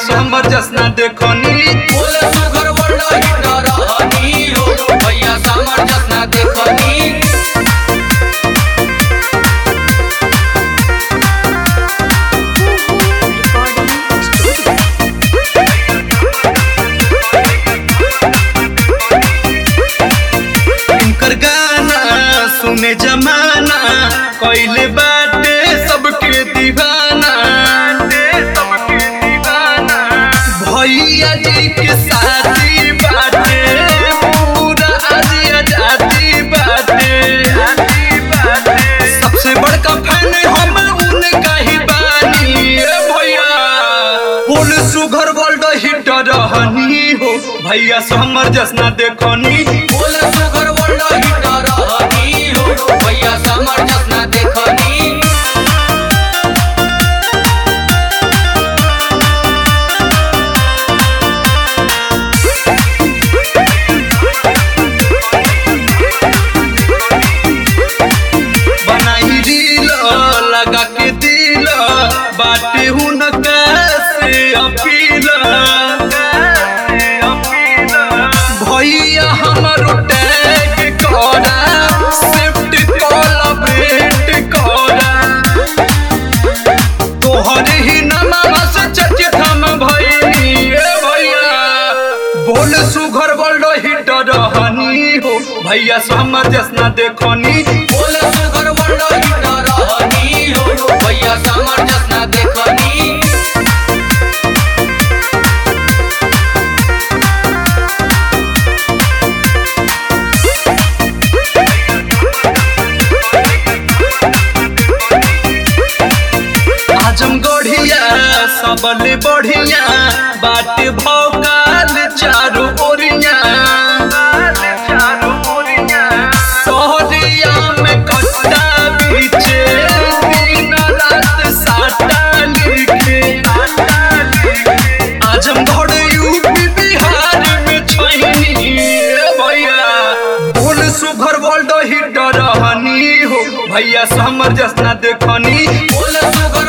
समर जसना देखनी बोले सुगर world hit रहनी हो भैया सामर जसना देखनी इनकर गाना सुने जमाना कैले बाटे सबके दीवाना सबके दीवाना भैया जी के शादी बाटे पूरा आज आजादी बाटे सबसे बड़का फैन हम उनका ही बानी ए भैया फुल सुगर वर्ल्ड हिट रहनी हो भैया समर जसना देखनी बोले सुगर वर्ल्ड हिट रहनी हो भैया सामर जसना देखनी बनाई रील लगा के दिल बाटे हुनका से अपील भैया हमर टैग करा शिफ्ट कॉल भेंट करा तोहर ही नमावा से चर्चित हम भइनी ए भैया बोल सुघर वर्ल्ड हिट रहनी हो भैया समर जसना देखनी बोले सुगर वर्ल्ड हिट रहनी हो भैया सामर जसना देखनी आजम गढ़िया सबले बढ़िया बाट भौकाल चारू ओरिया सहरिया में कट्टा बीचे दिन रात साटा लिखे आजम गढ़ यूपी बिहार में छैनी ए भैया बोल सुघर वर्ल्ड हिट रहनी हो भैया समर जसना देखनी बोले सुगर